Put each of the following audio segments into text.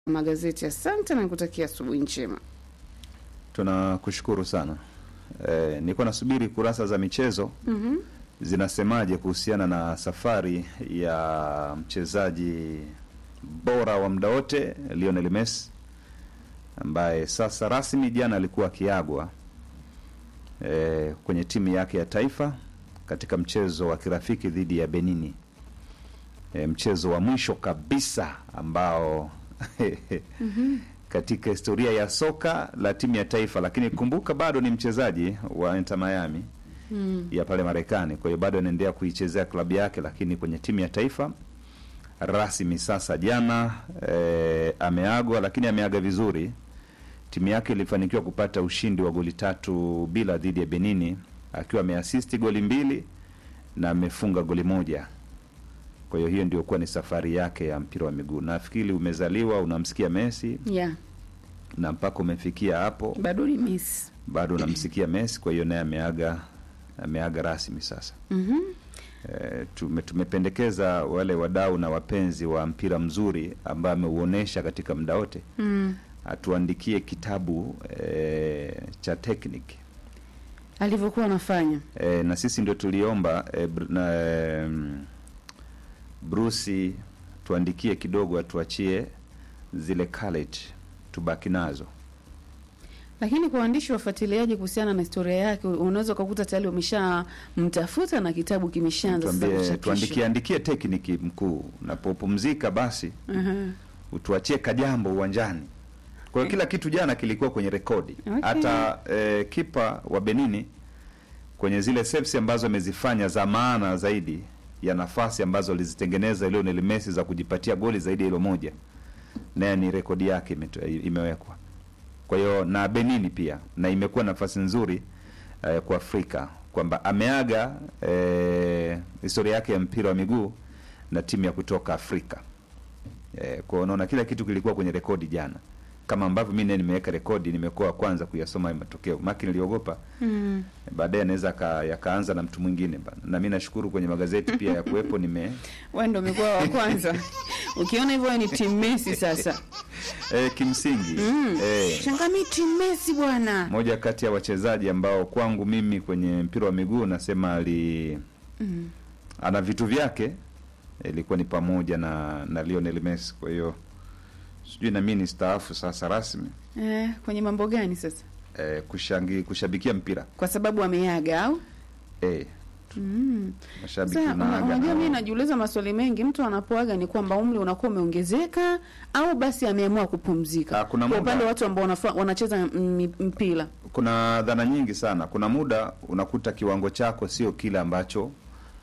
magazeti. Asante na nikutakia asubuhi njema. Tunakushukuru sana. E, nilikuwa nasubiri kurasa za michezo Mhm. zinasemaje kuhusiana na safari ya mchezaji bora wa muda wote Lionel Messi ambaye sasa rasmi jana alikuwa akiagwa e, kwenye timu yake ya taifa katika mchezo wa kirafiki dhidi ya Benini, e, mchezo wa mwisho kabisa ambao katika historia ya soka la timu ya taifa, lakini kumbuka bado ni mchezaji wa Inter Miami Mm. ya pale Marekani. Kwa hiyo bado anaendelea kuichezea klabu yake, lakini kwenye timu ya taifa rasmi sasa. Jana eh, ameagwa, lakini ameaga vizuri. Timu yake ilifanikiwa kupata ushindi wa goli tatu bila dhidi ya Benini, akiwa ameasisti goli mbili na amefunga goli moja. Kwa hiyo hiyo ndio kuwa ni safari yake ya mpira wa miguu. Nafikiri umezaliwa unamsikia Messi Yeah, na mpaka umefikia hapo bado ni miss. bado unamsikia Messi. Kwa hiyo naye ameaga ameaga rasmi sasa. Mhm. E, tume, tumependekeza wale wadau na wapenzi wa mpira mzuri ambaye ameuonesha katika muda wote Mm. atuandikie kitabu e, cha technique Alivyokuwa anafanya. e, na sisi ndio tuliomba e, br, na, e, Bruce tuandikie kidogo, atuachie zile college tubaki nazo. Lakini kwa waandishi wafuatiliaji kuhusiana na historia yake, unaweza ukakuta tayari wameshamtafuta na kitabu kimeshaanza sasa Tuambie, kuchapishwa. tuandikie andikie tekniki mkuu, unapopumzika basi Aha. utuachie kajambo uwanjani. Kwa hiyo kila kitu jana kilikuwa kwenye rekodi. Okay. Hata eh, kipa wa Benini kwenye zile saves ambazo amezifanya za maana zaidi ya nafasi ambazo alizitengeneza Lionel Messi za kujipatia goli zaidi ya hilo moja, naye ni rekodi yake imeto- imewekwa. Kwa hiyo na Benini pia, na imekuwa nafasi nzuri eh, kwa Afrika kwamba ameaga eh, historia yake ya mpira wa miguu na timu ya kutoka Afrika. Eh, kwa hiyo unaona kila kitu kilikuwa kwenye rekodi jana, kama ambavyo mimi naye nimeweka rekodi, nimekuwa wa kwanza kuyasoma hayo matokeo, maki niliogopa Mm. baadaye anaweza aka- yakaanza na mtu mwingine bana. Na mimi nashukuru kwenye magazeti pia ya kuwepo nime Wewe ndio umekuwa wa kwanza. Ukiona hivyo wewe ni team Messi sasa. eh, kimsingi Mm. eh, Shangami team Messi bwana. moja kati ya wachezaji ambao kwangu mimi kwenye mpira wa miguu nasema ali Mm. ana vitu vyake, ilikuwa ni pamoja na na Lionel Messi. Kwa hiyo sijui na mimi ni staafu sasa rasmi Eh, kwenye mambo gani sasa? eh, kushangi kushabikia mpira Kwa sababu ameaga au? eh, Mm. mashabiki Sasa una- tunaaga unajua nao. mimi najiuliza maswali mengi. Mtu anapoaga ni kwamba umri unakuwa umeongezeka au basi ameamua kupumzika? Ah, kuna Kwa muda- upande wa watu ambao wanafa- wanacheza m- mpira. kuna dhana nyingi sana. Kuna muda unakuta kiwango chako sio kile ambacho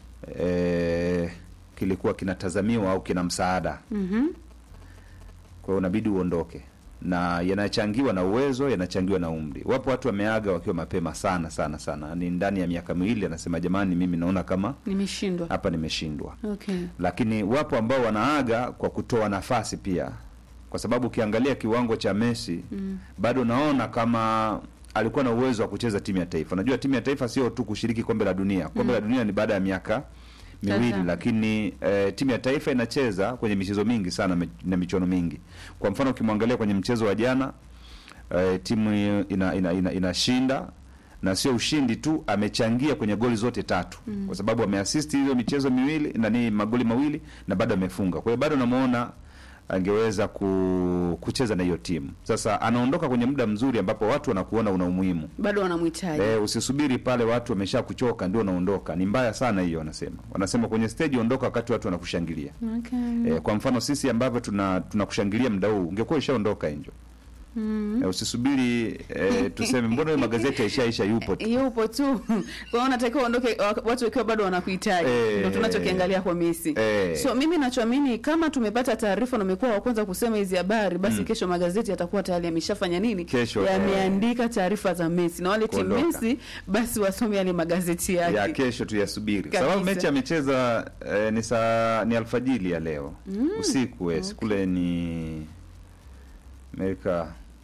eh, kilikuwa kinatazamiwa au kina msaada, Mhm. kwa hiyo unabidi uondoke, na yanachangiwa na uwezo, yanachangiwa na umri. Wapo watu wameaga wakiwa mapema sana sana sana, ni ndani ya miaka miwili, anasema jamani, mimi naona kama Nimeshindwa. hapa nimeshindwa. Okay. Lakini wapo ambao wanaaga kwa kutoa nafasi pia, kwa sababu ukiangalia kiwango cha Messi Mm. bado naona kama alikuwa na uwezo wa kucheza timu ya taifa. Najua timu ya taifa sio tu kushiriki kombe la dunia. Kombe la dunia ni baada ya miaka miwili, Sasa. lakini eh, timu ya taifa inacheza kwenye michezo mingi sana me- na michuano mingi. Kwa mfano ukimwangalia kwenye mchezo wa jana eh, timu hiyo ina, ina, ina, inashinda na sio ushindi tu, amechangia kwenye goli zote tatu mm. kwa sababu ameasisti hizo michezo miwili na ni magoli mawili na bado amefunga. Kwa hiyo bado namuona angeweza ku, kucheza na hiyo timu. Sasa anaondoka kwenye muda mzuri ambapo watu wanakuona una umuhimu. Bado wanamhitaji. E, usisubiri pale watu wamesha kuchoka ndio unaondoka. Ni mbaya sana hiyo, wanasema wanasema kwenye stage ondoka wakati watu wanakushangilia. Okay. E, kwa mfano sisi ambavyo tuna tunakushangilia muda huu ungekuwa ushaondoka Angel. Mm. E, usisubiri e, tuseme mbona hiyo magazeti yaishaisha, yupo tu. Yupo tu. Kwa hiyo unatakiwa uondoke wa- watu wakiwa bado wanakuhitaji. Eh. Ndio tunachokiangalia kwa Messi. Eh. So mimi nachoamini kama tumepata taarifa na umekuwa wa kwanza kusema hizi habari, basi Mm. kesho magazeti yatakuwa tayari yameshafanya nini? Kesho, yameandika taarifa za Messi na wale timu Kuondoka. Messi basi wasome yale magazeti yake. ya kesho tuyasubiri, Kabisa. sababu mechi amecheza eh, ni saa ni alfajili ya leo usiku wesi okay. kule ni Amerika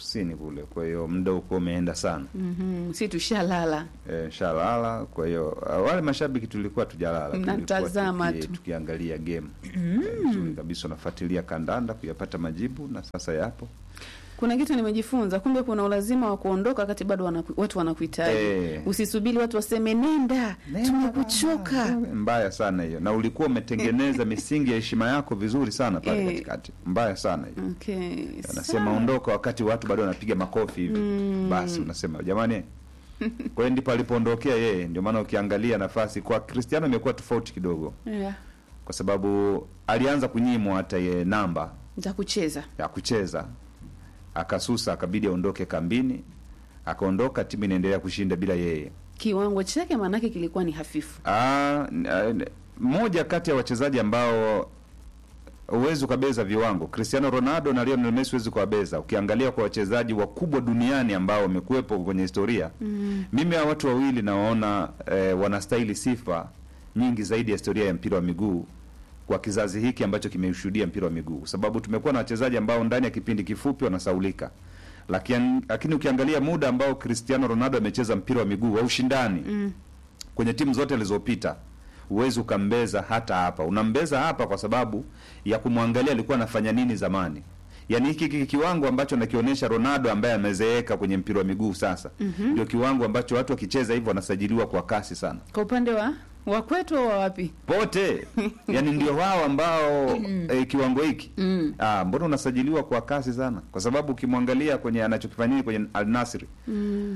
Kusini kule, kwa hiyo muda uko umeenda sana. Mhm, si tushalala. E, shalala. Kwa hiyo uh, wale mashabiki tulikuwa tujalala, tulikuwa Mnatazama tuki- tu. tukiangalia game Eh, nzuri kabisa, unafuatilia kandanda kuyapata majibu, na sasa yapo Kuna kitu nimejifunza, kumbe kuna ulazima wa kuondoka wakati bado wanaku, watu wanakuhitaji. Eh. Usisubiri watu waseme nenda, tumekuchoka. Nenda, mbaya sana hiyo, na ulikuwa umetengeneza misingi ya heshima yako vizuri sana pale Eh. katikati. Mbaya sana hiyo. Okay. Anasema sawa. ondoka wakati watu bado wanapiga makofi hivi basi, unasema jamani. Kwa hiyo ndipo alipoondokea yeye. Ndio maana ukiangalia nafasi kwa Cristiano imekuwa tofauti kidogo, Yeah. kwa sababu alianza kunyimwa hata ye namba Nitakucheza. ya kucheza, akasusa, akabidi aondoke kambini, akaondoka, timu inaendelea kushinda bila yeye. Kiwango chake maanake kilikuwa ni hafifu. Ah, n- n- mmoja kati ya wachezaji ambao huwezi ukabeza viwango, Cristiano Ronaldo na Lionel Messi huwezi kuwabeza. Ukiangalia kwa wachezaji wakubwa duniani ambao wamekuwepo kwenye historia Mm. mimi hawa watu wawili nawaona eh, wanastahili sifa nyingi zaidi ya historia ya mpira wa miguu kwa kizazi hiki ambacho kimeushuhudia mpira wa miguu, kwa sababu tumekuwa na wachezaji ambao ndani ya kipindi kifupi wanasaulika, lakini lakini ukiangalia muda ambao Cristiano Ronaldo amecheza mpira wa miguu wa ushindani Mm. kwenye timu zote alizopita huwezi ukambeza hata hapa. Unambeza hapa kwa sababu ya kumwangalia alikuwa anafanya nini zamani. Yaani hiki hiki kiwango ambacho nakionyesha Ronaldo ambaye amezeeka kwenye mpira wa miguu sasa ndio kiwango ambacho watu wakicheza hivyo wanasajiliwa kwa kasi sana Kwa upande wa wa kwetu au wa wapi? pote, yani ndio wao ambao eh, kiwango hiki Mm. ah, mbona unasajiliwa kwa kasi sana? Kwa sababu ukimwangalia kwenye anachokifanyia kwenye Al Nassr Mm.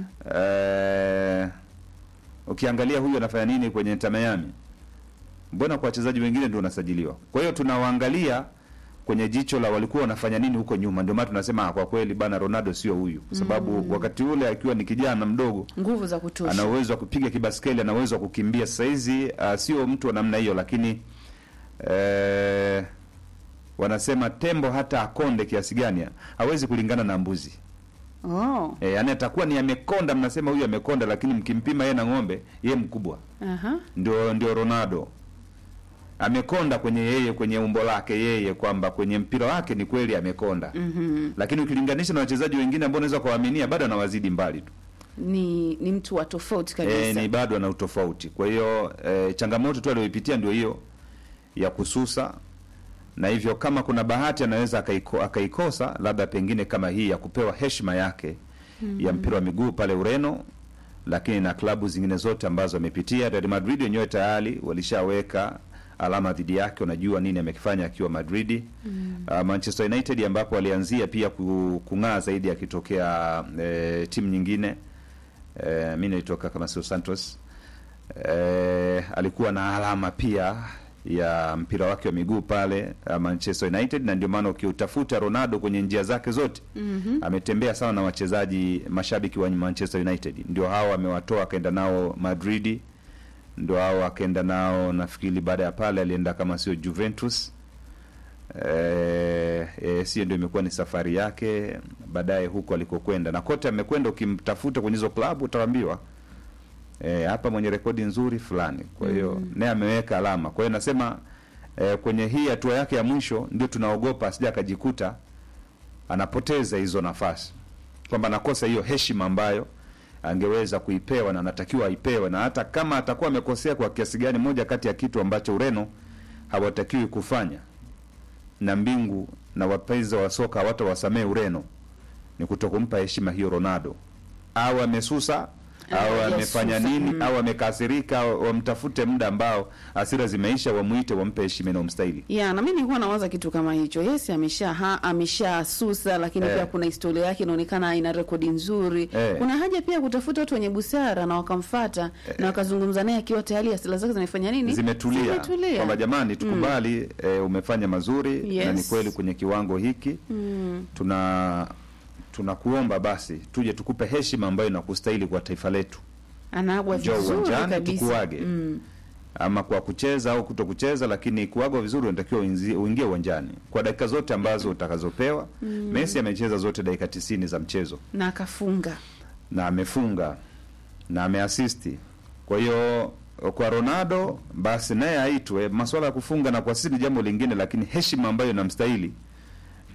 eh, ukiangalia huyu anafanya nini kwenye Inter Miami, mbona kwa wachezaji wengine ndio unasajiliwa? Kwa hiyo tunawaangalia kwenye jicho la walikuwa wanafanya nini huko nyuma. Ndio maana tunasema ah, kwa kweli bana Ronaldo sio huyu, kwa sababu wakati ule akiwa ni kijana mdogo Nguvu za kutosha. ana uwezo wa kupiga kibaskeli, ana uwezo wa kukimbia. Sasa hizi uh, sio mtu wa namna hiyo, lakini eh, wanasema tembo hata akonde kiasi gani hawezi kulingana na mbuzi. Oh. E, yani atakuwa ni amekonda, mnasema huyu amekonda, lakini mkimpima yeye na ng'ombe, yeye mkubwa. Aha. Ndio ndio Ronaldo amekonda kwenye yeye, kwenye umbo lake yeye, kwamba kwenye mpira wake ni kweli amekonda Mhm. lakini ukilinganisha na wachezaji wengine ambao unaweza kuwaaminia bado anawazidi mbali tu. Ni ni mtu wa tofauti kabisa. E, ni bado ana utofauti. Kwa hiyo e, changamoto tu aliyoipitia ndio hiyo ya kususa, na hivyo kama kuna bahati anaweza akaiko, akaikosa labda pengine kama hii ya kupewa heshima yake ya mpira wa miguu pale Ureno, lakini na klabu zingine zote ambazo amepitia. Real Madrid wenyewe tayari walishaweka alama dhidi yake, unajua nini amekifanya akiwa Madrid. Uh, Manchester United ambapo alianzia pia ku- kung'aa zaidi akitokea eh, timu nyingine eh, mi naitoka kama sio Santos eh, alikuwa na alama pia ya mpira wake wa miguu pale uh, Manchester United, na ndio maana ukiutafuta Ronaldo kwenye njia zake zote Mhm. ametembea sana na wachezaji mashabiki wa Manchester United, ndio hao amewatoa akaenda nao Madrid, ndio hao akaenda nao nafikiri, baada ya pale alienda kama sio Juventus eh, eh, sio ndio imekuwa ni safari yake baadaye huko alikokwenda, na kote amekwenda, ukimtafuta kwenye hizo klabu utaambiwa eh, hapa mwenye rekodi nzuri fulani. Kwa hiyo naye ameweka alama. Kwa hiyo nasema eh, kwenye hii hatua yake ya mwisho ndio tunaogopa asija akajikuta anapoteza hizo nafasi, kwamba anakosa hiyo heshima ambayo angeweza kuipewa na anatakiwa aipewe, na hata kama atakuwa amekosea kwa kiasi gani, moja kati ya kitu ambacho Ureno hawatakiwi kufanya na mbingu na wapenzi wa soka hawatawasamehe Ureno ni kutokumpa heshima hiyo Ronaldo, au amesusa Au au hajasusa, amefanya nini mm. au amekasirika, au wamtafute muda ambao hasira zimeisha, wamuite, wampe heshima inayomstahili. ya na mimi nilikuwa nawaza kitu kama hicho. Yes, amesha ha, amesha susa, lakini Eh. pia kuna historia yake inaonekana ina rekodi nzuri. Eh. Kuna haja pia kutafuta watu wenye busara na wakamfata na wakazungumza naye akiwa tayari asila zake zimefanya nini, Zimetulia, Zimetulia. kwamba jamani, tukubali eh, umefanya mazuri na ni Yes. kweli kwenye kiwango hiki Mm. tuna tunakuomba basi tuje tukupe heshima ambayo inakustahili kwa taifa letu, Anaagwa Njoo vizuri uwanjani, kabisa. tukuage. Mm. ama kwa kucheza au kuto kucheza, lakini kuagwa vizuri, unatakiwa uinzi- uingie uwanjani kwa dakika zote ambazo utakazopewa. Messi amecheza zote dakika tisini za mchezo Na akafunga. na amefunga na ameasisti. Kwa hiyo kwa Ronaldo basi naye aitwe. Masuala ya kufunga na kuasisi ni jambo lingine, lakini heshima ambayo inamstahili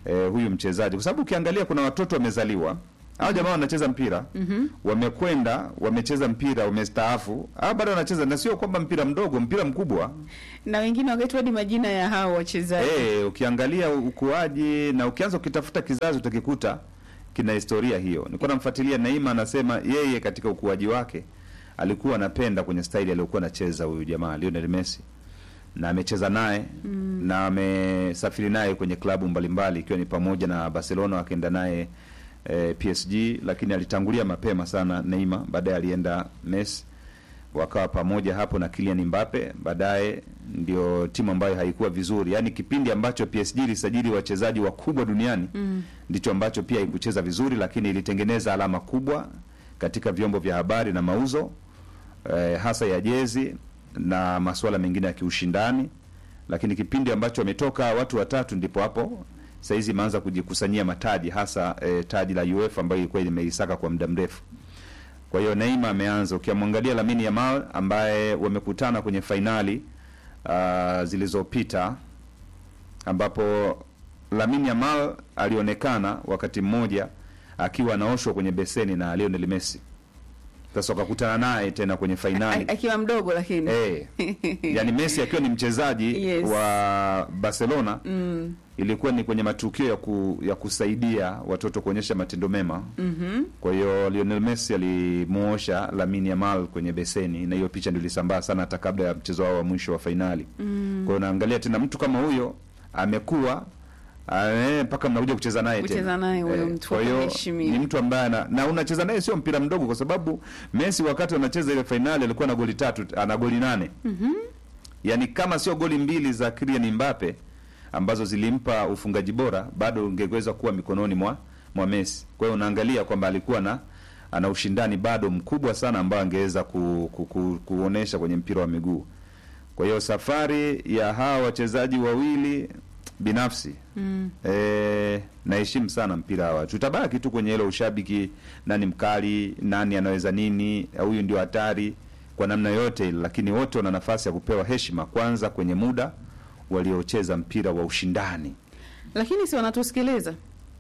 eh, huyu mchezaji, kwa sababu ukiangalia kuna watoto wamezaliwa hao jamaa wanacheza mpira Mhm. wamekwenda wamecheza mpira wamestaafu, hao bado wanacheza, na sio kwamba mpira mdogo, mpira mkubwa. na wengine wakaitwa hadi majina ya hao wachezaji Eh, ukiangalia ukuaji na ukianza ukitafuta kizazi utakikuta kina historia hiyo. Nilikuwa namfuatilia Naima, anasema yeye katika ukuaji wake alikuwa anapenda kwenye staili aliyokuwa anacheza huyu jamaa Lionel Messi, na amecheza naye mm. na amesafiri naye kwenye klabu mbalimbali ikiwa ni pamoja na Barcelona, akaenda naye eh, PSG, lakini alitangulia mapema sana Neymar, baadaye alienda Messi wakawa pamoja hapo na Kylian Mbappe. Baadaye ndio timu ambayo haikuwa vizuri, yaani kipindi ambacho PSG ilisajili wachezaji wakubwa duniani mm. ndicho ambacho pia haikucheza vizuri, lakini ilitengeneza alama kubwa katika vyombo vya habari na mauzo eh, hasa ya jezi na masuala mengine ya kiushindani. Lakini kipindi ambacho wametoka watu watatu, ndipo hapo saizi imeanza kujikusanyia mataji, hasa eh, taji la UEFA ambayo ilikuwa limeisaka kwa muda mrefu. Kwa hiyo Neymar ameanza. Ukimwangalia Lamine Yamal ambaye wamekutana kwenye fainali uh, zilizopita ambapo Lamine Yamal alionekana wakati mmoja akiwa anaoshwa kwenye beseni na Lionel Messi. Sasa wakakutana naye tena kwenye fainali A- akiwa mdogo lakini eh, yani Messi akiwa ni mchezaji Yes. wa Barcelona mm. ilikuwa ni kwenye matukio ya, ku, ya kusaidia watoto kuonyesha matendo mema. mhm. Kwa hiyo Lionel Messi alimuosha Lamine Yamal kwenye beseni, na hiyo picha ndio ilisambaa sana hata kabla ya mchezo wao wa mwisho wa fainali. Mm. Kwa hiyo naangalia tena mtu kama huyo amekuwa eh, mpaka mnakuja kucheza naye Kucheza tena. naye huyo mtu kwa hiyo akaheshimiwa. ni mtu ambaye ana, na unacheza naye sio mpira mdogo, kwa sababu Messi wakati anacheza ile fainali alikuwa na goli tatu, ana goli nane Mhm. yaani kama sio goli mbili za Kylian Mbappe ambazo zilimpa ufungaji bora bado ungeweza kuwa mikononi mwa mwa Messi. Kwa hiyo unaangalia kwamba alikuwa na ana ushindani bado mkubwa sana ambao angeweza ku, ku, ku, kuonesha kwenye mpira wa miguu. Kwa hiyo safari ya hawa wachezaji wawili binafsi Mm. E, naheshimu sana mpira hawa. Tutabaki tu kwenye ile ushabiki, nani mkali, nani anaweza nini, huyu ndio hatari kwa namna yote ile, lakini wote wana nafasi ya kupewa heshima kwanza kwenye muda waliocheza mpira wa ushindani. lakini si wanatusikiliza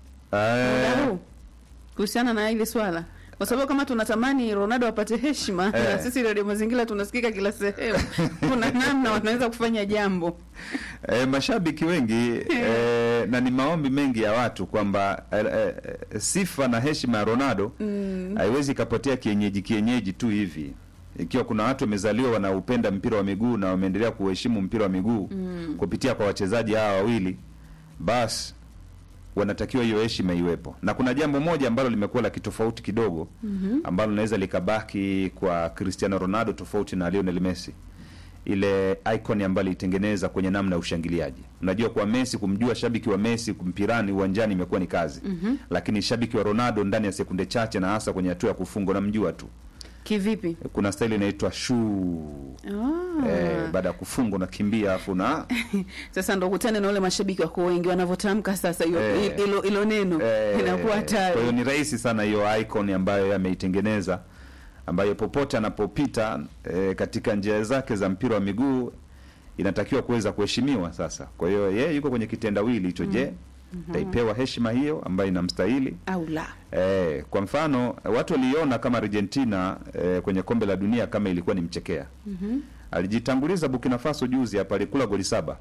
muda Eh, huu kuhusiana na hili swala kwa sababu kama tunatamani Ronaldo apate heshima Eh. na sisi Radio Mazingira tunasikika kila sehemu, kuna namna wanaweza kufanya jambo eh, mashabiki wengi eh, na ni maombi mengi ya watu kwamba eh, eh, sifa na heshima ya Ronaldo mm. haiwezi ikapotea kienyeji kienyeji tu hivi. Ikiwa kuna watu wamezaliwa wanaupenda mpira wa miguu na wameendelea kuheshimu mpira wa miguu Mm. kupitia kwa wachezaji hawa wawili, basi wanatakiwa hiyo heshima iwepo. Na kuna jambo moja ambalo limekuwa la kitofauti kidogo Mhm. ambalo linaweza likabaki kwa Cristiano Ronaldo tofauti na Lionel Messi, ile icon ambayo ilitengeneza kwenye namna ya ushangiliaji. Unajua, kwa Messi, kumjua shabiki wa Messi mpirani uwanjani imekuwa ni kazi Mhm. lakini shabiki wa Ronaldo ndani ya sekunde chache na hasa kwenye hatua ya kufunga unamjua tu. Kivipi? Kuna staili inaitwa shuu Ah. eh, baada ya kufunga unakimbia afu na Sasa ndo kutane na wale mashabiki wako wengi wanavyotamka sasa hiyo Eh. hilo hilo neno eh, inakuwa kwa hiyo hatari. ni rahisi sana hiyo icon ambayo yameitengeneza ambayo popote anapopita eh, katika njia zake za mpira wa miguu inatakiwa kuweza kuheshimiwa sasa. Kwa hiyo yeye yuko kwenye kitendawili hicho. Je, taipewa heshima hiyo ambayo inamstahili? Au la. Eh, kwa mfano watu waliona kama Argentina eh, kwenye kombe la dunia kama ilikuwa ni mchekea. Mhm. Alijitanguliza Burkina Faso juzi hapa, alikula goli saba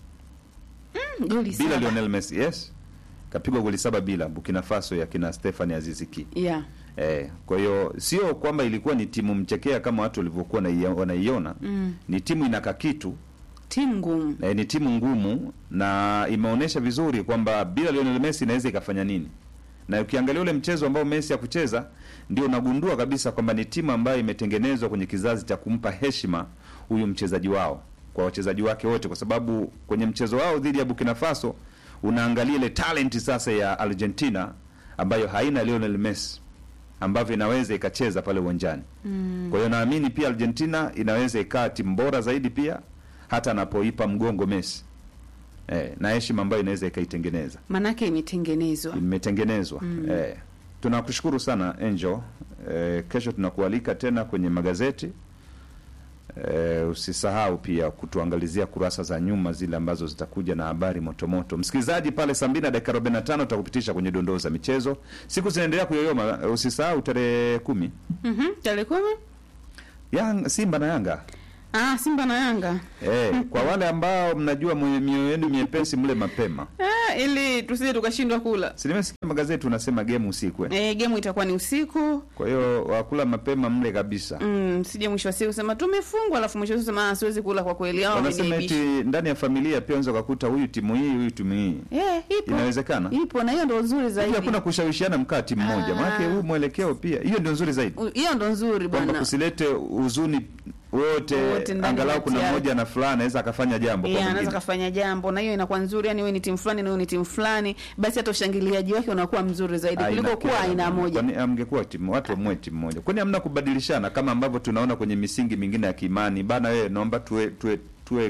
Mm, Goli bila saba. Lionel Messi. Yes, kapigwa goli saba bila Burkina Faso ya kina Stephane Aziziki. Yeah. Eh, kwa hiyo sio kwamba ilikuwa ni timu mchekea kama watu walivyokuwa wanaia- wanaiona. Mm. Ni timu inaka kitu Timu ngumu. eh, ni timu ngumu na imeonyesha vizuri kwamba bila Lionel Messi inaweza ikafanya nini. Na ukiangalia ule mchezo ambao Messi hakucheza ndio unagundua kabisa kwamba ni timu ambayo imetengenezwa kwenye kizazi cha kumpa heshima huyu mchezaji wao kwa wachezaji wake wote, kwa sababu kwenye mchezo wao dhidi ya Burkina Faso unaangalia ile talent sasa ya Argentina ambayo haina Lionel Messi ambavyo inaweza ikacheza pale uwanjani. Mm. Kwa hiyo naamini pia Argentina inaweza ikaa timu bora zaidi pia hata anapoipa mgongo Messi eh, na heshima ambayo inaweza ikaitengeneza Manake imetengenezwa. imetengenezwa. Mm. Eh, tunakushukuru sana Angel. Eh, kesho tunakualika tena kwenye magazeti E, usisahau pia kutuangalizia kurasa za nyuma zile ambazo zitakuja na habari motomoto. Msikilizaji, pale saa mbili na dakika arobaini na tano tutakupitisha kwenye dondoo za michezo. Siku zinaendelea kuyoyoma. E, usisahau tarehe kumi Mhm, tarehe kumi Yang, Simba na Yanga. ah, Simba na Yanga E, kwa wale ambao mnajua mwe- mioyo yenu miepesi mle mapema. ah, ili tusije tukashindwa kula. Si nimesikia magazeti unasema game usiku eh? E, gemu itakuwa ni usiku Kwa hiyo wakula mapema mle kabisa. mm, sije mwisho wa siku sema tumefungwa, alafu mwisho wa siku sema ah, siwezi kula kwa kweli, au Wanasema eti wameniaibisha. ndani ya familia pia unaweza kukuta huyu timu hii huyu timu hii. Eh, ipo Inawezekana? ipo, na hiyo ndo nzuri Pia zaidi. hakuna kushawishiana mkaa timu moja. Ah. Maana huu mwelekeo pia hiyo ndio nzuri zaidi. U- Hiyo ndo nzuri Kwamba bwana. kusilete huzuni wote, Wote ndani angalau kati kuna yao. mmoja na fulani anaweza akafanya jambo kwa Yeah, anaweza mwingine. kafanya jambo na hiyo inakuwa nzuri, yani wewe ni timu fulani na wewe ni timu fulani, basi hata ushangiliaji wake unakuwa mzuri zaidi Ah, kuliko kuwa inakera. aina moja. Kwani amngekuwa timu watu wamwe timu moja. Kwani hamna kubadilishana kama ambavyo tunaona kwenye misingi mingine ya kiimani. Bana wewe naomba tuwe tuwe tuwe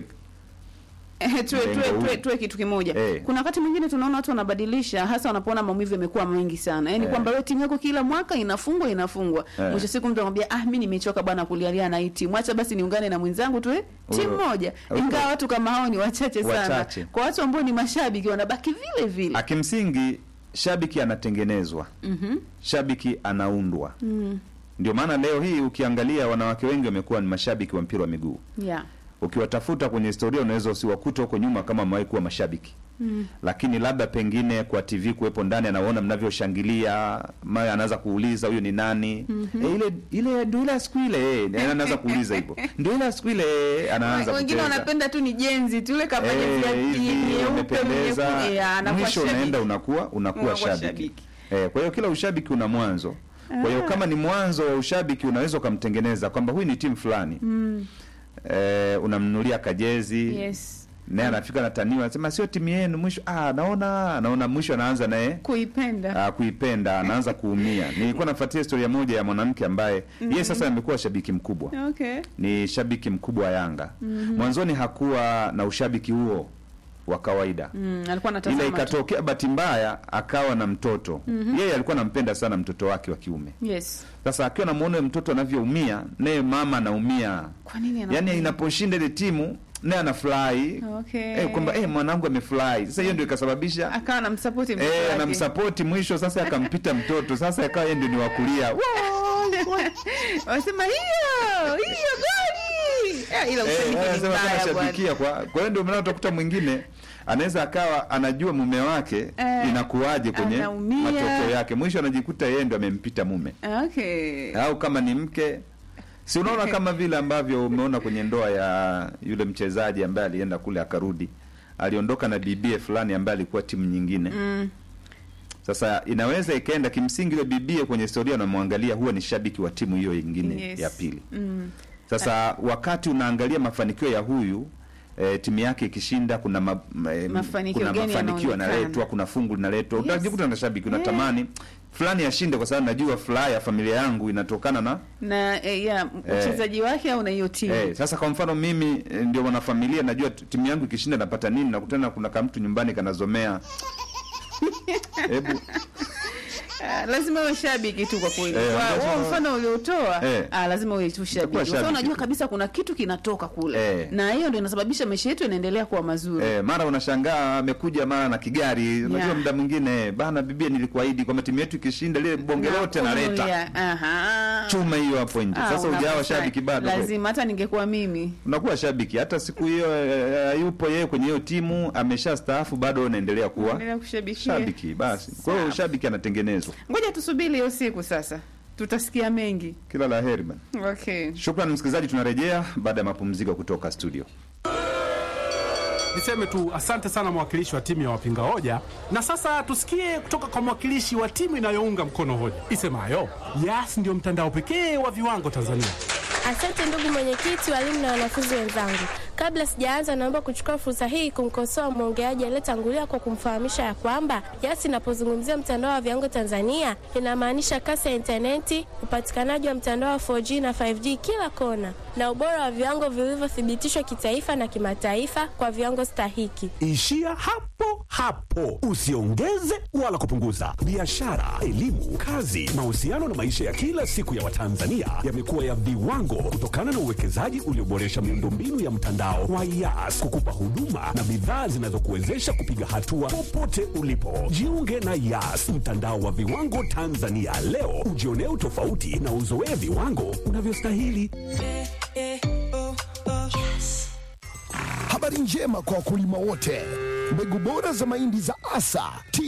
Eh, tuwe, tuwe, Mlengo tuwe, huu. tuwe kitu kimoja Eh. kuna wakati mwingine tunaona watu wanabadilisha hasa wanapoona maumivu yamekuwa mengi sana yaani Eh. kwamba wewe timu yako kila mwaka inafungwa inafungwa Eh. mwisho siku mtu anamwambia ah mi nimechoka bwana kulialia na hii timu acha basi niungane na mwenzangu tuwe timu Huyo- moja huyo- ingawa watu kama hao ni wachache sana Wachache. kwa watu ambao ni mashabiki wanabaki vile vile akimsingi shabiki anatengenezwa. Mhm. Shabiki anaundwa. Mm. Ndio maana leo hii ukiangalia wanawake wengi wamekuwa ni mashabiki wa mpira wa miguu. yeah Ukiwatafuta kwenye historia unaweza usiwakuta huko nyuma kama wamewahi kuwa mashabiki. Mm. Lakini labda pengine kwa TV kuwepo ndani anaona mnavyoshangilia, mara anaanza kuuliza huyu ni nani? E, ile ile ndio ile ya siku ile eh, yaani anaanza kuuliza hivyo. Ndio ile ya siku ile eh, anaanza wengine kucheza. wanapenda tu ni jenzi tu ile kafanya Eh, viatu hivi nyeupe umependeza. mwekundu, yeah, anakuwa mwisho shabiki. unaenda unakuwa unakuwa Unakuwa shabiki. shabiki. Eh, kwa hiyo kila ushabiki una mwanzo. Kwa hiyo kama ni mwanzo wa ushabiki unaweza ukamtengeneza kwamba huyu ni timu fulani. Mm. Eh, unamnunulia kajezi. yes Naye anafika nataniwa anasema sio timu yenu mwisho ah naona anaona mwisho anaanza naye kuipenda ah, kuipenda anaanza kuumia. Nilikuwa nafuatia historia moja ya mwanamke ambaye yeye sasa amekuwa shabiki mkubwa. okay Ni shabiki mkubwa wa Yanga. Mwanzoni hakuwa na ushabiki huo wa kawaida. mm, alikuwa Ile anatazama tu. ikatokea bahati mbaya akawa na mtoto. Yeye alikuwa anampenda sana mtoto wake wa kiume. yes Sasa akiwa namuona yule mtoto anavyoumia, naye mama anaumia. kwa nini anaumia? Yaani inaposhinda ile timu naye anafurahi. okay Eh, kwamba eh, mwanangu amefurahi. Sasa hiyo ndio ikasababisha akawa anamsapoti mtoto eh, wake. anamsapoti mwisho sasa akampita mtoto. Sasa akawa yeye ndio ni wa kulia. wanasema hiyo hiyo goli Eh, ila Eh, ushabiki ni anasema kama mbaya bwana. shabikia kwa kwa hiyo ndio maana utakuta mwingine anaweza akawa anajua mume wake Eh, inakuwaje kwenye anaumia. matokeo yake, mwisho anajikuta yeye ndio amempita mume, okay au kama ni mke si unaona kama vile ambavyo umeona kwenye ndoa ya yule mchezaji ambaye alienda kule akarudi, aliondoka na bibie fulani ambaye alikuwa timu nyingine. mm. Sasa inaweza ikaenda kimsingi, yule bibie kwenye historia unamwangalia huwa ni shabiki wa timu hiyo nyingine yes. ya pili. mm. Sasa wakati unaangalia mafanikio ya huyu e, timu yake ikishinda, kuna ma, ma, e, Mafanikio kuna gani mafanikio yanaonekana? yanaletwa, kuna fungu linaletwa, Yes. utajikuta na shabiki Yeah. unatamani fulani ashinde, kwa sababu najua furaha ya familia yangu inatokana na na eh, ya mchezaji wake au na hiyo timu eh. Sasa kwa mfano mimi eh, ndio mwanafamilia, najua t- timu yangu ikishinda napata nini, nakutana kuna kamtu nyumbani kanazomea hebu Ah, lazima uwe shabiki tu kwa kweli. Eh, Kwa lazima- huo mfano uliotoa Eh. ah, lazima uwe tu Utakuwa shabiki. Kwa sababu shabiki unajua tu. kabisa kuna kitu kinatoka kule. Eh. Na hiyo ndio inasababisha maisha yetu yanaendelea kuwa mazuri. Eh, mara unashangaa amekuja mara na kigari. Unajua Yeah. muda mwingine bana, bibia, nilikuahidi kwamba timu yetu ikishinda lile bonge Na lote naleta kununulia. Aha. chuma hiyo hapo nje. Ah, Sasa ujawa unafurahi. shabiki bado kweli. Lazima hata ningekuwa mimi. unakuwa shabiki hata siku hiyo eh, yupo yeye kwenye hiyo timu amesha staafu, bado unaendelea kuwa Endelea kushabikia. shabiki. Basi kwa hiyo Sawa. shabiki anatengenezwa. Ngoja tusubiri hiyo siku sasa. Tutasikia mengi. Kila la heri bana. Okay. Shukrani msikilizaji, tunarejea baada ya mapumziko kutoka studio. Niseme tu asante sana mwakilishi wa timu ya wapinga hoja, na sasa tusikie kutoka kwa mwakilishi wa timu inayounga mkono hoja isemayo Yas ndio mtandao pekee wa viwango Tanzania. Asante ndugu mwenyekiti, walimu na wanafunzi wenzangu. Kabla sijaanza, naomba kuchukua fursa hii kumkosoa mwongeaji aliyetangulia kwa kumfahamisha ya kwamba YAS inapozungumzia mtandao wa viwango Tanzania inamaanisha kasi ya intaneti, upatikanaji wa mtandao wa 4G na 5G kila kona, na ubora wa viwango vilivyothibitishwa kitaifa na kimataifa kwa viwango stahiki. Ishia hapo hapo, usiongeze wala kupunguza. Biashara, elimu, kazi, mahusiano na maisha ya kila siku ya Watanzania yamekuwa ya viwango kutokana na uwekezaji ulioboresha miundombinu ya mtandao wa YAS kukupa huduma na bidhaa zinazokuwezesha kupiga hatua popote ulipo. Jiunge na YAS, mtandao wa viwango Tanzania leo, ujionee utofauti na uzoee viwango unavyostahili. Habari njema kwa wakulima wote. Mbegu bora za mahindi za Asa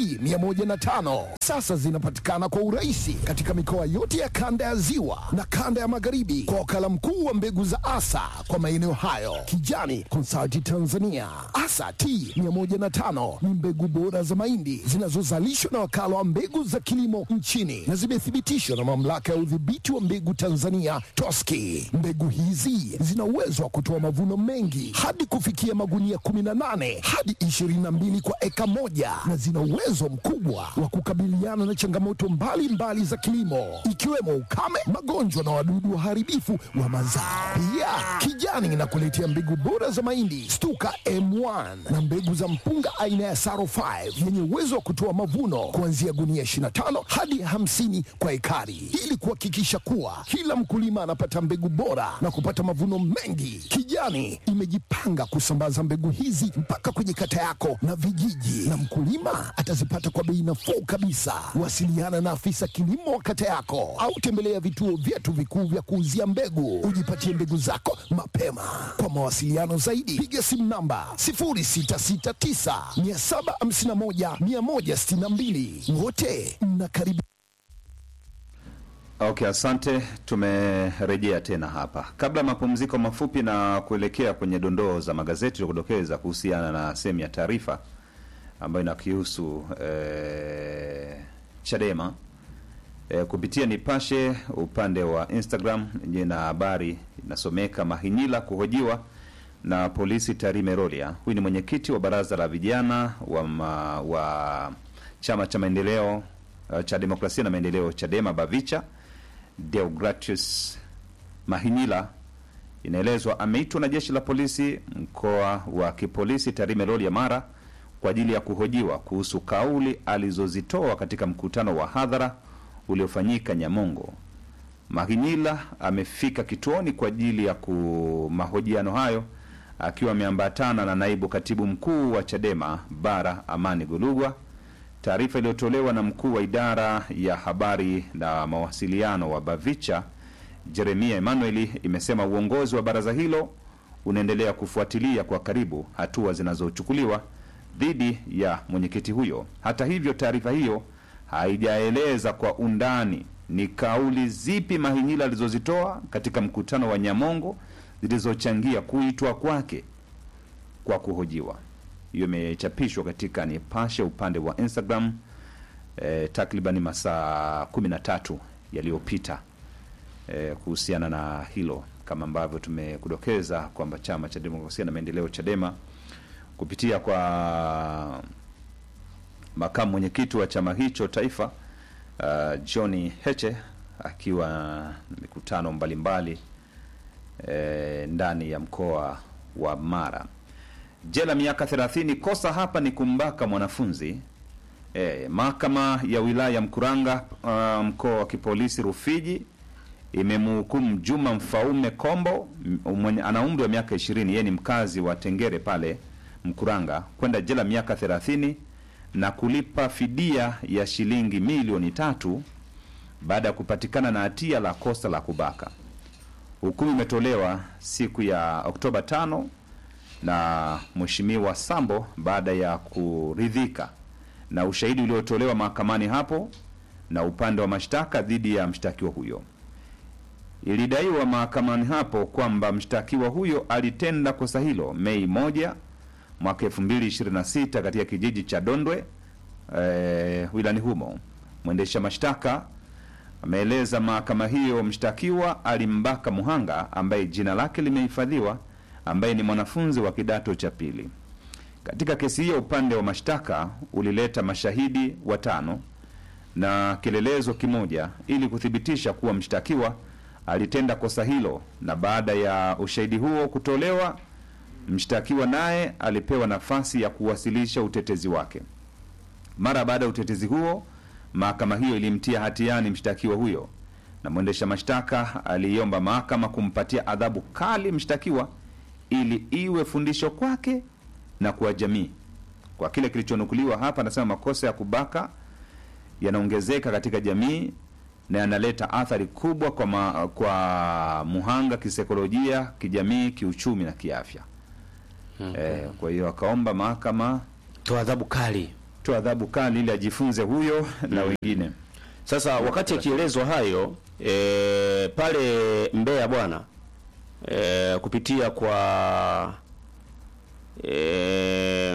T105 sasa zinapatikana kwa urahisi katika mikoa yote ya kanda ya Ziwa na kanda ya Magharibi kwa wakala mkuu wa mbegu za Asa kwa maeneo hayo, Kijani Consulting Tanzania. Asa T105 ni mbegu bora za mahindi zinazozalishwa na wakala wa mbegu za kilimo nchini na zimethibitishwa na mamlaka ya udhibiti wa mbegu Tanzania TOSCI. Mbegu hizi zina uwezo wa kutoa mavuno mengi hadi kufikia magunia 18 hadi 22 kwa eka moja na zina uwezo mkubwa wa kukabiliana na changamoto mbalimbali mbali za kilimo ikiwemo ukame, magonjwa na wadudu waharibifu wa mazao. Pia Kijani inakuletea mbegu bora za mahindi Stuka M1 na mbegu za mpunga aina ya Saro 5 yenye uwezo wa kutoa mavuno kuanzia gunia 25 hadi 50 kwa ekari ili kuhakikisha kuwa kila mkulima anapata mbegu bora na kupata mavuno mengi. Kijani imejipanga kusambaza mbegu hizi mpaka kwenye kata yako na vijiji, na mkulima atazipata kwa bei nafuu kabisa. Wasiliana na afisa kilimo wa kata yako au tembelea vituo vyetu vikuu vya kuuzia mbegu, ujipatie mbegu zako mapema. Kwa mawasiliano zaidi, piga simu namba 0669 751 162. Wote mnakaribishwa. Okay, asante. Tumerejea tena hapa kabla ya mapumziko mafupi na kuelekea kwenye dondoo za magazeti kudokeza kuhusiana na sehemu ya taarifa ambayo inakihusu eh, Chadema eh, kupitia Nipashe upande wa Instagram jina habari inasomeka Mahinyila kuhojiwa na polisi Tarime Rorya. Huyu ni mwenyekiti wa baraza la vijana wa, ma, wa chama cha maendeleo uh, cha demokrasia na maendeleo Chadema Bavicha Deogratius Mahinyila inaelezwa ameitwa na jeshi la polisi mkoa wa kipolisi Tarime Rorya Mara kwa ajili ya kuhojiwa kuhusu kauli alizozitoa katika mkutano wa hadhara uliofanyika Nyamongo. Mahinyila amefika kituoni kwa ajili ya ku mahojiano hayo akiwa ameambatana na naibu katibu mkuu wa Chadema Bara Amani Golugwa. Taarifa iliyotolewa na mkuu wa idara ya habari na mawasiliano wa Bavicha Jeremia Emanueli imesema uongozi wa baraza hilo unaendelea kufuatilia kwa karibu hatua zinazochukuliwa dhidi ya mwenyekiti huyo. Hata hivyo, taarifa hiyo haijaeleza kwa undani ni kauli zipi Mahinyila alizozitoa katika mkutano wa Nyamongo zilizochangia kuitwa kwake kwa kuhojiwa. Hiyo imechapishwa katika Nipashe upande wa Instagram eh, takriban masaa kumi na tatu yaliyopita eh, kuhusiana na hilo, kama ambavyo tumekudokeza kwamba chama cha demokrasia na maendeleo Chadema kupitia kwa makamu mwenyekiti wa chama hicho taifa uh, John Heche akiwa na mikutano mbalimbali eh, ndani ya mkoa wa Mara. Jela miaka 30, kosa hapa ni kumbaka mwanafunzi. E, mahakama ya wilaya Mkuranga uh, mkoa wa kipolisi Rufiji imemhukumu Juma Mfaume Kombo m- mwenye ana umri wa miaka 20, yeye ni mkazi wa Tengere pale Mkuranga kwenda jela miaka 30 na kulipa fidia ya shilingi milioni tatu baada ya kupatikana na hatia la kosa la kubaka. Hukumu imetolewa siku ya Oktoba tano na Mheshimiwa Sambo baada ya kuridhika na ushahidi uliotolewa mahakamani hapo na upande wa mashtaka dhidi ya mshtakiwa huyo. Ilidaiwa mahakamani hapo kwamba mshtakiwa huyo alitenda kosa hilo Mei moja mwaka 2026 katika kijiji cha Dondwe eh, wilani humo. Mwendesha mashtaka ameeleza mahakama hiyo mshtakiwa alimbaka muhanga ambaye jina lake limehifadhiwa ambaye ni mwanafunzi wa kidato cha pili. Katika kesi hiyo, upande wa mashtaka ulileta mashahidi watano na kielelezo kimoja ili kuthibitisha kuwa mshtakiwa alitenda kosa hilo, na baada ya ushahidi huo kutolewa, mshtakiwa naye alipewa nafasi ya kuwasilisha utetezi wake. Mara baada ya utetezi huo, mahakama hiyo ilimtia hatiani mshtakiwa huyo, na mwendesha mashtaka aliiomba mahakama kumpatia adhabu kali mshtakiwa ili iwe fundisho kwake na kwa jamii. Kwa kile kilichonukuliwa hapa, anasema makosa ya kubaka yanaongezeka katika jamii na yanaleta athari kubwa kwa, ma, kwa muhanga kisaikolojia, kijamii, kiuchumi na kiafya. Eh, kwa hiyo akaomba mahakama toa adhabu kali. toa adhabu kali ili ajifunze huyo na wengine. Sasa wakati akielezwa hayo e, pale Mbeya bwana e, kupitia kwa e,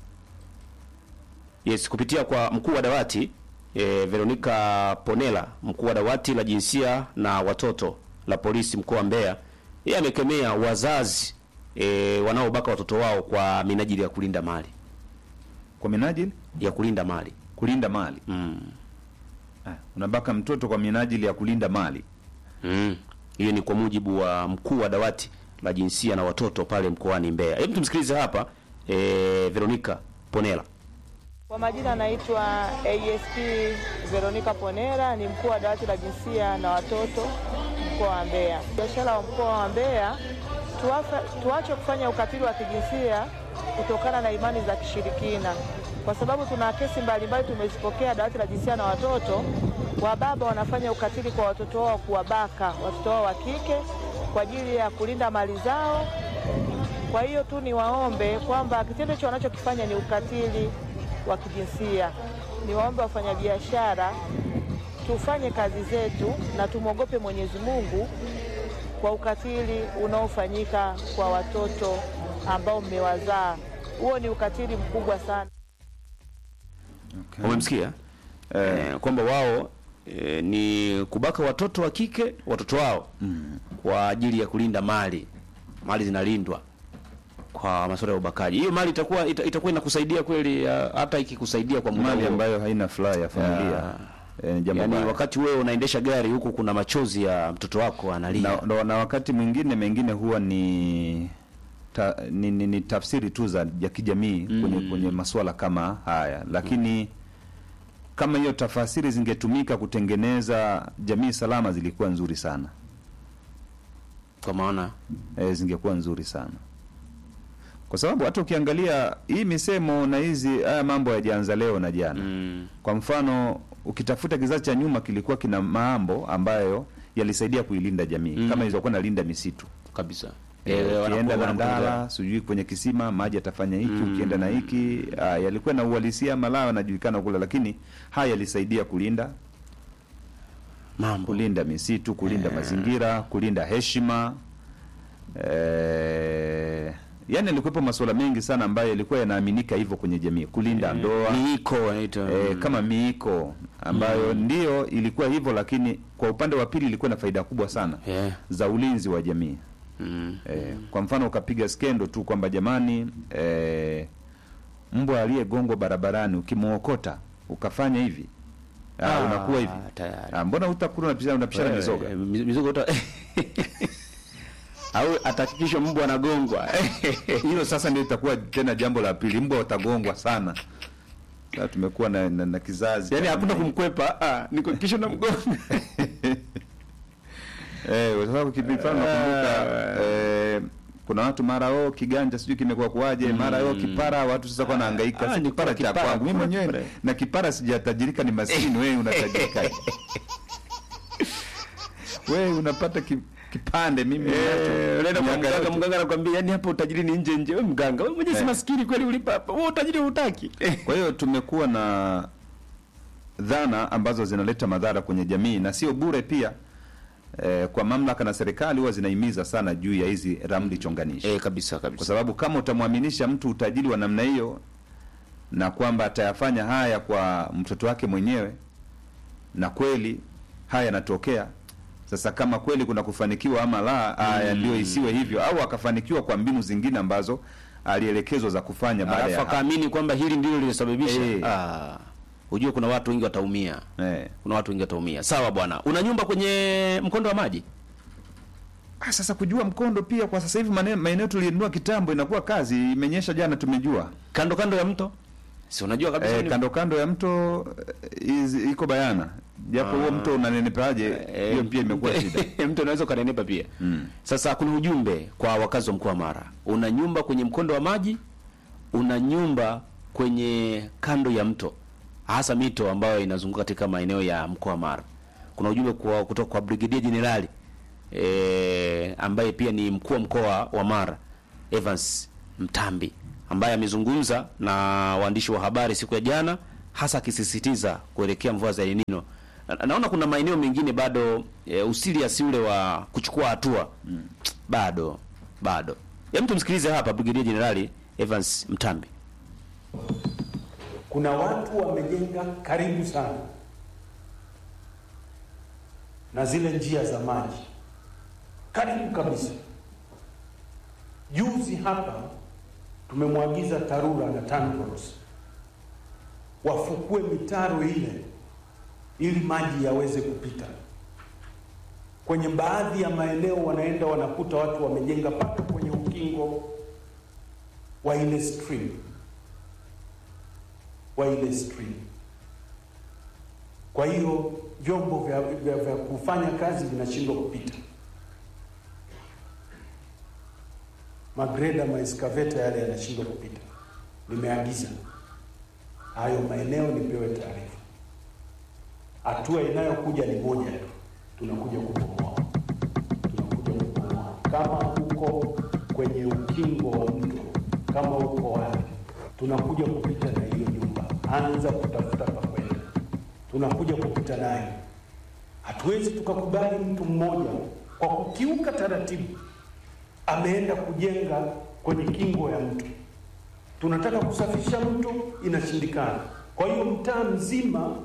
yes kupitia kwa mkuu wa dawati e, Veronica Ponela, mkuu wa dawati la jinsia na watoto la polisi mkoa wa Mbeya, yeye amekemea wazazi e, wanaobaka watoto wao kwa minajili ya kulinda mali Kwa minajili ya kulinda mali kulinda mali. mm. Ah, unabaka mtoto kwa minajili ya kulinda mali. Mm. Hiyo ni kwa mujibu wa mkuu wa dawati la jinsia na watoto pale mkoani Mbeya. Hebu tumsikilize hapa e, Veronica Ponela. Kwa majina anaitwa ASP Veronica Ponera, ni mkuu wa dawati la jinsia na watoto mkoa wa Mbeya. Biashara wa mkoa wa Mbeya, tuafa- tuache kufanya ukatili wa kijinsia kutokana na imani za kishirikina, kwa sababu tuna kesi mbalimbali tumezipokea dawati la jinsia na watoto. Wababa wanafanya ukatili kwa watoto wao, kuwabaka watoto wao wa kike kwa ajili ya kulinda mali zao kwa hiyo tu niwaombe kwamba kitendo hicho wanachokifanya ni ukatili wa kijinsia. Niwaombe wafanyabiashara tufanye kazi zetu na tumwogope Mwenyezi Mungu kwa ukatili unaofanyika kwa watoto ambao mmewazaa. Huo ni ukatili mkubwa sana. Umemsikia? Eh, kwamba wao e, ni kubaka watoto wa kike watoto wao kwa ajili ya kulinda mali. Mali zinalindwa kwa masuala ya ubakaji. Hiyo mali itakuwa ita, itakuwa inakusaidia kweli ya, hata ikikusaidia kwa muda Mali huo. ambayo haina furaha ya familia. Ya. Eh, jambo Yaani baya. wakati wewe unaendesha gari huku kuna machozi ya mtoto wako analia. na, na, na wakati mwingine mengine huwa ni ta, ni, ni, ni tafsiri tu za ya kijamii kwenye, kwenye masuala kama haya, lakini kama hiyo tafasiri zingetumika kutengeneza jamii salama zilikuwa nzuri sana Kwa maana e, zingekuwa nzuri sana kwa sababu hata ukiangalia hii misemo na hizi haya mambo yajaanza leo na jana mm, kwa mfano ukitafuta kizazi cha nyuma kilikuwa kina mambo ambayo yalisaidia kuilinda jamii Mm. kama ilizokuwa nalinda misitu kabisa. Eh, Eh, ukienda wanakuwa- na wanakuwa- ndala sijui kwenye kisima maji yatafanya hiki Mm. ukienda na hiki ah, yalikuwa na uhalisia malao yanajulikana kule lakini haya yalisaidia kulinda mambo. kulinda misitu kulinda mazingira kulinda heshima eh, yani alikuwepo masuala mengi sana ambayo yalikuwa yanaaminika hivyo kwenye jamii kulinda ndoa Miiko wanaita. e, kama miiko ambayo ndio ilikuwa hivyo lakini kwa upande wa pili ilikuwa na faida kubwa sana Yeah. za ulinzi wa jamii Mm. e, kwa mfano ukapiga skendo tu kwamba jamani e, mbwa aliyegongwa barabarani ukimwokota ukafanya hivi ah, Ah, unakuwa hivi tayari. ah, mbona utakula unapishana unapishana Eh, mizoga eh, miz- mizoga uta au atahakikisha mbwa anagongwa hilo sasa ndio itakuwa tena jambo la pili mbwa watagongwa sana sasa tumekuwa na, na, na kizazi yaani cha hakuna namna hii. kumkwepa ah, ni kuhakikisha unamgonga Eh, kwa sababu kipindi fulani nakumbuka eh, kuna watu mara oh kiganja sijui kimekuwa kuwaje mara oh kipara watu sasa kwa nahangaika Ah, si ni kipara cha kipara, kwangu mimi mwenyewe kipara. na kipara sijatajirika ni maskini wewe unatajirika wewe unapata ki, kipande mimi Eh, unaenda kwa Miaka mganga yote. mganga anakuambia yani hapa utajiri ni nje nje wewe mganga wewe mwenyewe si Eh. maskini kweli ulipa hapa wewe utajiri hutaki Kwa hiyo tumekuwa na dhana ambazo zinaleta madhara kwenye jamii na sio bure pia. Eh, kwa mamlaka na serikali huwa zinahimiza sana juu ya hizi ramli chonganishi eh kabisa kwa kabisa sababu kama utamwaminisha mtu utajiri wa namna hiyo na kwamba atayafanya haya kwa mtoto wake mwenyewe na kweli haya yanatokea Sasa kama kweli kuna kufanikiwa ama la, aya ndio isiwe hivyo, au akafanikiwa kwa mbinu zingine ambazo alielekezwa za kufanya baada alafu ya hapo. akaamini kwamba hili ndilo lilisababisha Eh. ah, ujue kuna watu wengi wataumia Eh. kuna watu wengi wataumia sawa bwana una nyumba kwenye mkondo wa maji Ah, sasa kujua mkondo pia kwa sasa hivi mane- maeneo tuliinunua kitambo inakuwa kazi, imenyesha jana tumejua. kando kando ya mto si unajua kabisa Eh, ni- kando kando ya mto eh, iz- iko bayana, japo huo mto unanenepaje, Eh, hiyo pia imekuwa shida. mtu unaweza ukanenepa pia Mm. sasa kuna ujumbe kwa wakazi wa mkoa wa mara una nyumba kwenye mkondo wa maji una nyumba kwenye kando ya mto hasa mito ambayo inazunguka katika maeneo ya mkoa wa mara kuna ujumbe kwa, kutoka kwa brigedia jenerali e, ambaye pia ni mkuu wa mkoa wa mara evans mtambi ambaye amezungumza na waandishi wa habari siku ya jana hasa akisisitiza kuelekea mvua za El Nino na, naona kuna maeneo mengine bado e, usiliasi ule wa kuchukua hatua mm. bado bado hem tumsikilize hapa brigedia jenerali evans mtambi kuna watu wamejenga karibu sana na zile njia za maji karibu kabisa. Juzi hapa tumemwagiza TARURA na TANROADS wafukue mitaro ile ili maji yaweze kupita. Kwenye baadhi ya maeneo wanaenda wanakuta watu wamejenga mpaka kwenye ukingo wa ile stream wa ile stream. Kwa hiyo vyombo vya, vya, vya kufanya kazi vinashindwa kupita. Magreda, maeskaveta yale yanashindwa kupita. Nimeagiza hayo maeneo nipewe taarifa. Hatua inayokuja ni moja tu, tunakuja kubomoa, tunakuja kubomoa. Kama uko kwenye ukingo wa mto, kama uko wapi, tunakuja kupita na hiyo nyumba, anza kutafuta pa kwenda, tunakuja kupita nayo. Hatuwezi tukakubali mtu mmoja kwa kukiuka taratibu ameenda kujenga kwenye kingo ya mto. Tunataka kusafisha mto, inashindikana. Kwa hiyo mtaa mzima,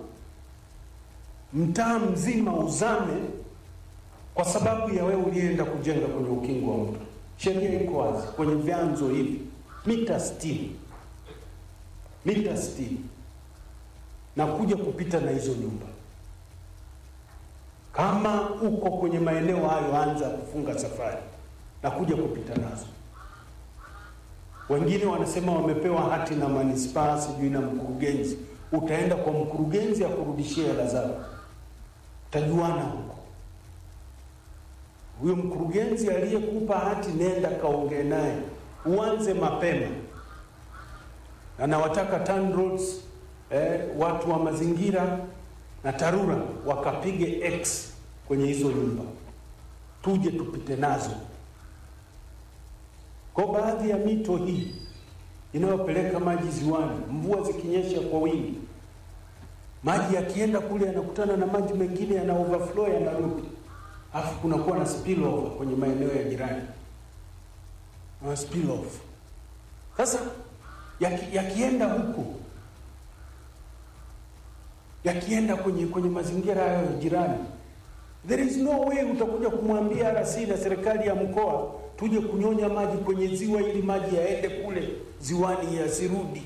mtaa mzima uzame kwa sababu ya wewe ulienda kujenga kwenye ukingo wa mto. Sheria iko wazi kwenye vyanzo hivi, mita sitini, mita sitini na kuja kupita na hizo nyumba. Kama uko kwenye maeneo hayo, anza kufunga safari na kuja kupita nazo. Wengine wanasema wamepewa hati na manispaa, sijui na mkurugenzi. Utaenda kwa mkurugenzi akurudishie hela zako, utajuana huko. Huyo mkurugenzi aliyekupa hati, nenda kaongee naye, uanze mapema. Na nawataka TANROADS, eh, watu wa mazingira na TARURA wakapige X kwenye hizo nyumba, tuje tupite nazo. Kwa baadhi ya mito hii inayopeleka maji ziwani, mvua zikinyesha kwa wingi, maji yakienda kule yanakutana na maji mengine yana overflow yanarudi, alafu kunakuwa na spill over kwenye maeneo ya jirani na spill off. Sasa yaki, yakienda huko yakienda kwenye kwenye mazingira hayo ya jirani, there is no way utakuja kumwambia RC na serikali ya mkoa tuje kunyonya maji kwenye ziwa ili maji yaende kule ziwani yasirudi.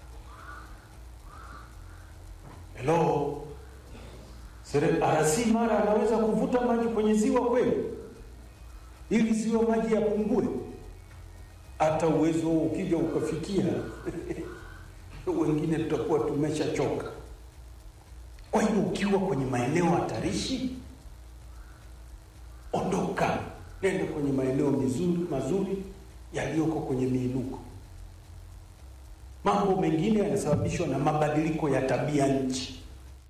Hello, Sere- RC Mara anaweza kuvuta maji kwenye ziwa kweli, ili ziwa maji yapungue? Hata uwezo huo ukija ukafikia wengine tutakuwa tumeshachoka. Kwa hiyo ukiwa kwenye maeneo hatarishi, ondoka, nenda kwenye maeneo mizuri mazuri yaliyoko kwenye miinuko. Mambo mengine yanasababishwa na mabadiliko ya tabia nchi.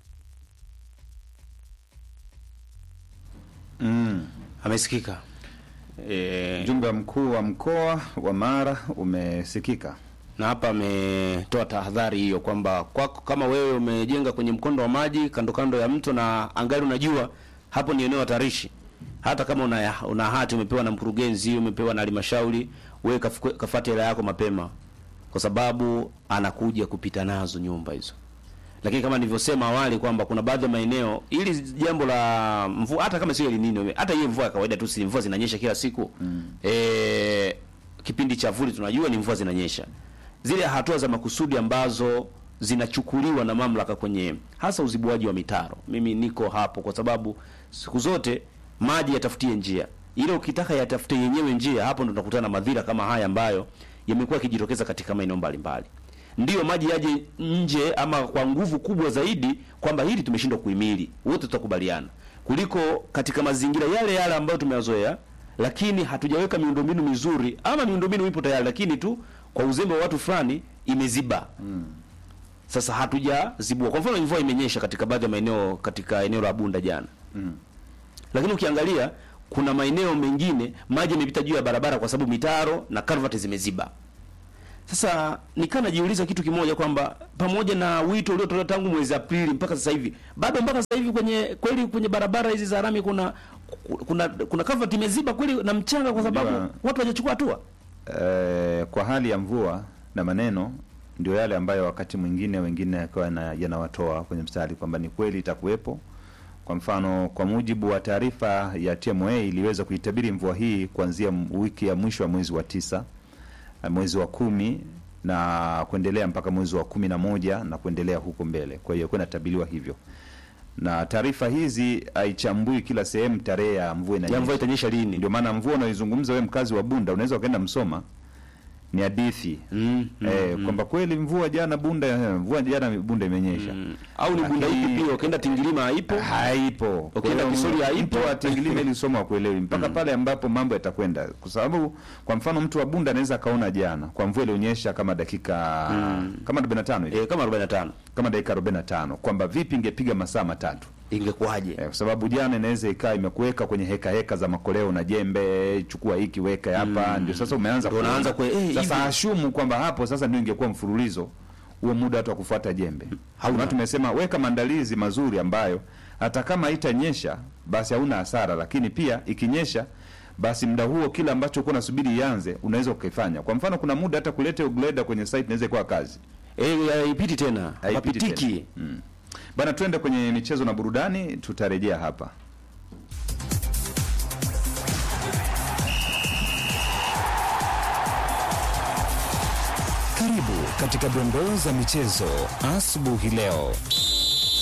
Mm. amesikika e, Mjumbe mkuu wa mkoa wa Mara umesikika. na hapa ametoa tahadhari hiyo kwamba kwako kama wewe umejenga kwenye mkondo wa maji kando kando ya mto na angali unajua hapo ni eneo hatarishi, hata kama una, una hati umepewa na mkurugenzi, umepewa na halmashauri, wewe kafukue- kafate hela yako mapema, kwa sababu anakuja kupita nazo nyumba hizo. lakini kama nilivyosema awali kwamba kuna baadhi ya maeneo ili jambo la mvua hata kama sio El Nino hata hiyo mvua ya kawaida tu si mvua zinanyesha kila siku mm. e, kipindi cha vuli tunajua ni mvua zinanyesha zile hatua za makusudi ambazo zinachukuliwa na mamlaka kwenye hasa uzibuaji wa mitaro mimi niko hapo kwa sababu siku zote maji yatafutie njia ile ukitaka yatafute yenyewe njia hapo ndo tunakutana na madhira kama haya ambayo yamekuwa yakijitokeza katika maeneo mbalimbali ndiyo maji yaje nje ama kwa nguvu kubwa zaidi kwamba hili tumeshindwa kuhimili wote tutakubaliana kuliko katika mazingira yale yale ambayo tumeyazoea lakini hatujaweka miundombinu mizuri ama miundombinu ipo tayari lakini tu kwa uzembe wa watu fulani imeziba sasa hatujazibua kwa mfano mvua imenyesha katika baadhi ya maeneo katika eneo la Bunda jana lakini ukiangalia kuna maeneo mengine maji yamepita juu ya barabara kwa sababu mitaro na culvert zimeziba sasa nikaa najiuliza kitu kimoja kwamba pamoja na wito uliotolewa tangu mwezi Aprili mpaka sasa hivi bado mpaka sasa hivi kwenye kweli kwenye barabara hizi za rami kuna kuna kuna culvert imeziba kweli na mchanga kwa sababu Unajua- watu hawajachukua hatua eh, kwa hali ya mvua na maneno ndio yale ambayo wakati mwingine wengine yakawa yana- yanawatoa kwenye mstari kwamba ni kweli itakuwepo. Kwa mfano, kwa mujibu wa taarifa ya TMA iliweza kuitabiri mvua hii kuanzia m- wiki ya mwisho wa mwezi wa tisa, eh, mwezi wa kumi na kuendelea mpaka mwezi wa kumi na moja na kuendelea huko mbele. Kwa hiyo kuwa inatabiriwa hivyo, na taarifa hizi haichambui kila sehemu tarehe ya mvua ya inanyesha. mvua itanyesha lini Ndio maana mvua unaoizungumza wewe mkazi wa Bunda unaweza ukaenda Msoma ni hadithi mm, mm, eh, kwamba kweli mvua jana Bunda eh, mvua jana Bunda imenyesha mm. au ni bunda Lakini- ipi pia ukienda Tingilima haipo haipo Ukienda Kwa hiyo Kisori haipo. mtu wa Tingilima ilisoma kuelewi mpaka pale ambapo mambo yatakwenda, kwa sababu kwa mfano mtu wa Bunda anaweza akaona jana kwa mvua ilionyesha kama dakika kama 45 hivi eh, kama 45 kama dakika 45 kwamba vipi ingepiga masaa matatu ingekuwaje Eh, kwa sababu jana inaweza ikawa imekuweka kwenye heka heka za makoleo na jembe, chukua hiki weka hapa, ndio sasa umeanza Ndio unaanza kuona. kue- eh, sasa hivi. ashumu kwamba hapo sasa ndio ingekuwa mfululizo huo muda watu wa kufuata jembe. Hauna. Hauna, tumesema weka maandalizi mazuri ambayo hata kama haitanyesha basi hauna hasara, lakini pia ikinyesha basi muda huo kile ambacho uko nasubiri ianze unaweza ukifanya. Kwa mfano kuna muda hata kuleta greda kwenye site inaweza kuwa kazi. eh haipiti tena Haipiti hapitiki tena. Mm. Bana, twende kwenye michezo na burudani, tutarejea hapa. Karibu katika dondoo za michezo asubuhi leo.